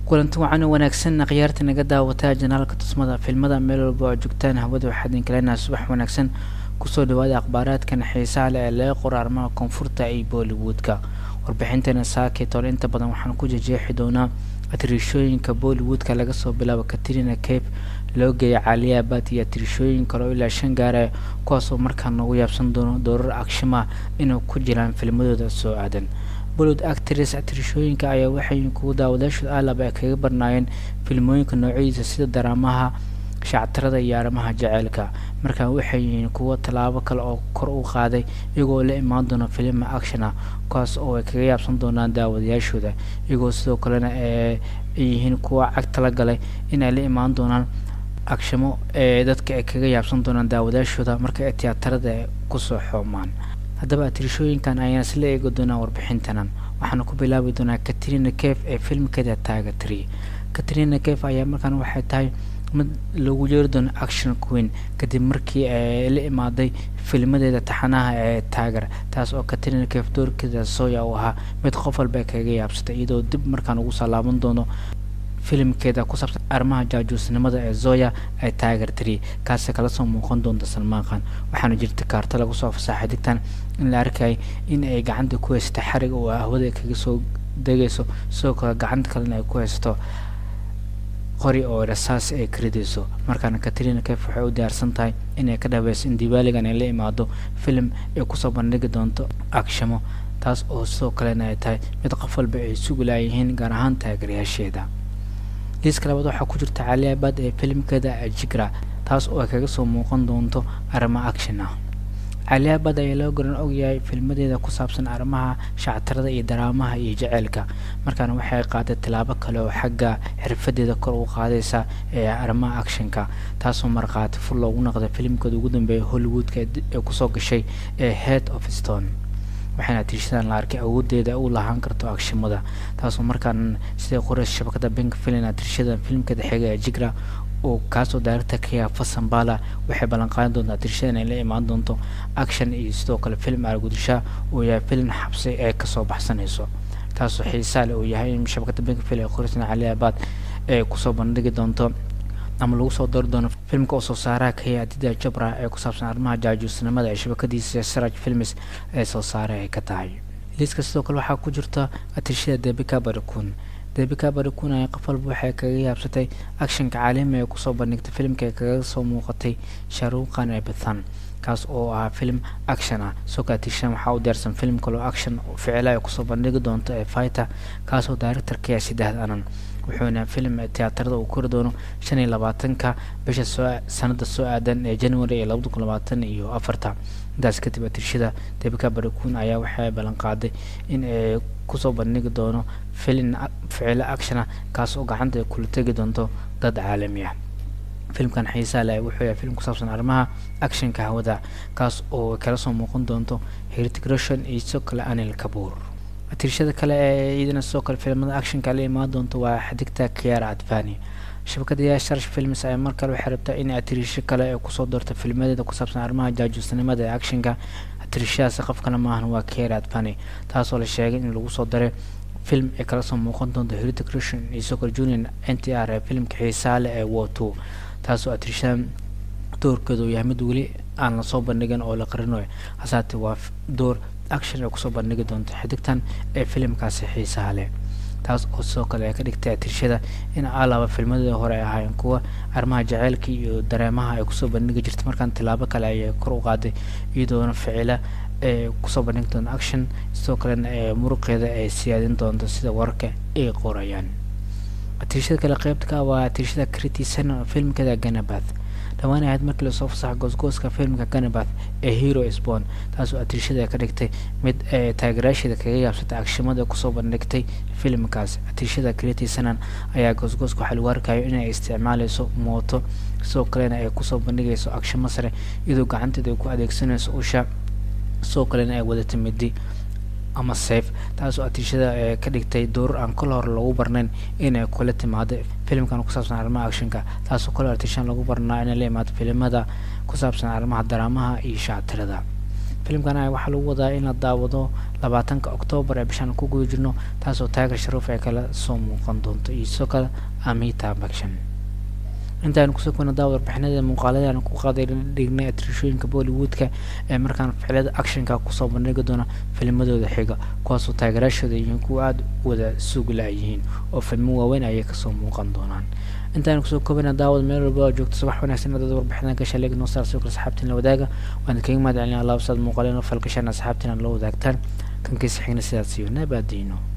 kulanti wacan wanaagsan khiyaarta naga daawataa janaalka tusmada filmada meel walba oo joogtaan hawada waxaad inkaleenaha subax wanaagsan kusoo dhawaada akhbaaraadkan xiisaha leh ee laga qoro arrimaha koonfurta iyo bollywoodka warbixintana saaketool inta badan waxaan ku jejeexi doonaa atirishooyinka bollywoodka laga soo bilaabo katrina cape loo geeya caaliyaabad iyo atirishooyin kale oo ilaa shan gaara kuwaasoo markaa noogu yaabsan doono doorar agshimaa inay ku jiraan filmadooda soo aadan bollywood actress atirishooyinka ayaa waxay kugu daawadaashooda aalab ay kaga barnaayeen filmooyinka noocyadiisa sida daraamaha shactarada iyo arrimaha jaceylka markaa waxay yihiin kuwo tallaabo kale oo kor u qaaday iyagoo la imaan doona filima actiona kuwaas oo ay kaga yaabsan doonaan daawadayaashooda iyagoo sidoo kalena ay yihiin kuwa cag tala galay inay la imaan doonaan agshamo ee dadka ay kaga yaabsan doonaan daawadayaashooda marka ay tiyaatarada kusoo xoomaan haddaba atirishooyinkan ayaan isla eegi doonaa warbixintanan waxaana ku bilaabi doonaa katrina caf ee filmkeeda taaga tree katrina caf ayaa markaan waxay tahay mid lagu yeeri doono action queen kadib markii ay la imaaday filmadeeda taxanaha ee taager taas oo katrina caf doorkeeda soya uu ahaa mid qof walba kaga yaabsatay iyadoo dib markaan ugu salaaban doono filimkeeda ku saabsan arrimaha jaajuusnimada ee zoya ee taager tree kaasi kala soo muuqan doonta salmaan khan waxaana jirta kaarto lagu soo fasaxay digtan in la arkayay in ay gacanta ku haysata xarig oo ahwada kaga soo degayso sidoo kale gacanta kalena ay ku haysato qori oo rasaas ay karidayso markaana katrina caf waxay u diyaarsan tahay inay ka dhaweyso in dibaaligan ay la imaado filim ay kusoo bandhigi doonto agshamo taas oo sidoo kalena ay tahay mid qof walba ay sugi laayihiin gaar ahaan taageerayaasheeda liiska labaad waxaa ku jirta caliabad ee filimkeeda jigra taas oo ay kaga soo muuqan doonto arrimo action ah caliabad ayaa loo garan ogyahay filmadeeda ku saabsan arrimaha shactarada iyo daraamaha iyo jaceylka markaana waxay qaaday tilaabo kale oo xagga xirfadeeda kor u qaadaysa ee arrimaha actionka taasoo markhaati fur loogu noqday filimkeeda ugu dambeeya hollywoodka ee kusoo gashay ee head of stone waxayna tirshadan la arkay awoodeeda u lahaan karto agshimada taasoo markaan sida qoreys shabakada bank filin atirshadan filimkeeda xiga ee jigra oo kaasoo daaragta kaya fasambala waxay ballanqaadan doontaa tirshadan ay la imaan doonto action iyo sidoo kale film argudisha uu yahay filim xabsi ee kasoo baxsanayso taasoo xiisaa leh uu yahay in shabakada bank filin ee qoreysna caliabaad ee kusoo bandhigi doonto ama lagu soo dari doono filmka oo soo saaraha kaya adida jabra ee ku saabsan arrimaha jaajuusnimada ee shabakadiisa saraj films ee soo saare ay ka tahay liiska sidoo kale waxaa ku jirta atirshada debika barikun debika barikun ayaa qof walba waxay kaga yaabsatay actionka caalami ee kusoo bandhigtay filimka ee kaga soo muuqatay sharuuqan ee bathan kaas oo ahaa film action ah soo kale atirshadan waxaa u diyaarsan film kaloo action ficila ay kusoo bandhigi doonto ee fighter kaasoo directorkaya sideed anan wuxuuna film tiyaatarada uu kori doono shan iyo labaatanka bisha soo sanada soo aadan ee january ee labada kun labaatan iyo afarta intaas kadib atirshada debika barikun ayaa waxay ballan qaaday in ay kusoo bandhigi doono filin ficilo actiona kaas oo gacanta kula tegi doonto dad caalami ah filimkan xiisaa leh wuxuu yahay film ku saabsan arrimaha actionka hawada kaas oo kala soo muuqan doonto heritic russian iyo sidoo kale anil kabuur atirshada kale ee iyadana sidoo kale filimada actionka la imaan doonto waa xadigta kiara advani shabakada sharsh films ayaa mar kale waxay rabtaa in atirisho kale ay kusoo doorto filmadeeda ku saabsan arrimaha jaajuusnimada ee actionka atirishadaasi qof kale maahan waa kiara advani taasoo la sheegay in lagu soo daray film ay kala soo muuqan doonto heritic russian iyo sidoo kale junior n t r ee filimka xiisaa leh ee woto taasoo atirishadan doorkeedu yahay mid weli aan lasoo bandhigin oo la qarinayo hasaate waa door action ay kusoo bandhigi doonto xidigtan ee filimkaasi xiisaha leh taas oo sidoo kale ay ka dhigtay atirshada in alaba filmadii hore ay ahaayeen kuwa arrimaha jaceylka iyo dareemaha ay kusoo bandhigi jirta markaan tilaabo kale ayay kor u qaaday iyadoona ficila ee kusoo bandhigi doonto action sidoo kalena ee muruqeeda ay siyaadin doonto sida wararka ay qorayaan atirshada kale qeybta ka waa atirshada critisan filmkeeda ganabath dhawaan ahayd markii lasoo fasaxa goosgooska filmka ganabath ee hero sbon taasoo atirshada ka dhigtay mid taageerayaasheeda kaga yaabsatay agshimada kusoo bandhigtay filimkaas atirshada critisanan ayaa goosgooska waxaa lagu arkayo inay isticmaaleyso mooto sidoo kalena ay kusoo bandhigayso agshimo sare iyadoo gacanteeda ay ku adeegsanayso usha sidoo kalena ay wadata midi ama safe taasoo atiishada ee ka dhigtay doorar aan kol hore lagu barnayn inay kula timaado filimkan ku saabsan arrimaha actionka taasoo kole atiishan lagu barnaa inay la imaado filimada ku saabsan arrimaha daraamaha iyo shactirada filimkan a waxaa lagu wadaa in la daawado labaatanka oktoobar ee bishaan ku guda jirno taasoo taagar sharuuf ay kala soo muuqan doonto iyo sidoo kale amita bakshan intaanu kusoo kuna daawad warbixinada muuqaaladaanu ku qaaday dhignay atrishooyinka bollywoodka ee markaan ficilada actionka kusoo bandhigi doona filmadooda xiga kuwaasoo taageeraashooda yihiin kuwa aada wada sugla-yihiin oo filmo waaweyn ayay kasoo muuqan doonaan intaanu kusoo koobana daawad meel walba oo joogto subax wanaagsan dad warbixinada gasha leeg noo saar soo kale asxaabtiin la wadaaga waan kaga mahad celina allah saad muuqaleen oo falgashaan asxaabtiin la wadaagtaan kankiisa xigna sidaas iyo nabaadiino